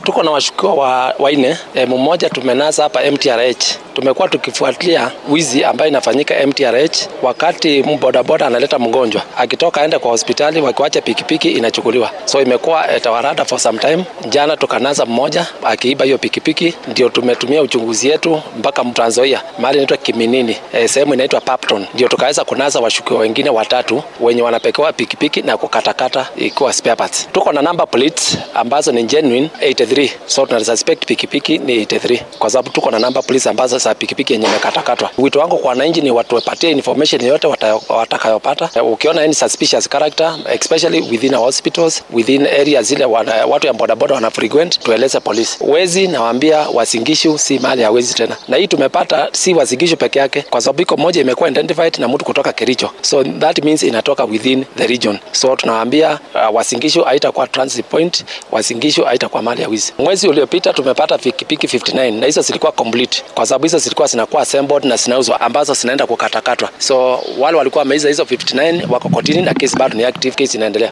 tuko na washukiwa wa wanne. E, mmoja tumenasa hapa MTRH. Tumekuwa tukifuatilia wizi ambayo inafanyika MTRH wakati bodaboda analeta mgonjwa akitoka aende kwa hospitali, wakiwacha pikipiki inachukuliwa. So imekuwa e, tawarada for some time. Jana tukanasa mmoja akiiba hiyo pikipiki, ndio tumetumia uchunguzi yetu mpaka Trans Nzoia mahali inaitwa Kiminini, e, sehemu inaitwa Papton, ndio tukaweza kunasa washukiwa wengine watatu wenye wanapekewa pikipiki na kukatakata ikiwa spare parts. Tuko na number plates ambazo ni genuine 83, so tuna suspect pikipiki ni 83 kwa sababu tuko na number plates ambazo za pikipiki yenye imekatakatwa. Wito wangu kwa wananchi ni watu wapatie information yote watakayopata. Ukiona any suspicious character especially within our hospitals, within area zile wana, watu ya bodaboda wana frequent, tueleze polisi. Wezi nawaambia Wasingishu si mali ya wezi tena, na hii tumepata si Wasingishu peke yake, kwa sababu iko moja imekuwa identified na mtu kutoka Kericho, so that means inatoka within the region. So tunawaambia uh, Wasingishu haitakuwa transit point, Wasingishu haitakuwa mali ya wizi. Mwezi uliopita tumepata pikipiki 59 na hizo zilikuwa complete, kwa sababu hizo zilikuwa zinakuwa assembled na zinauzwa ambazo zinaenda kukatakatwa. So wale walikuwa wameiza hizo 59 wako kotini na kesi bado ni active, kesi inaendelea.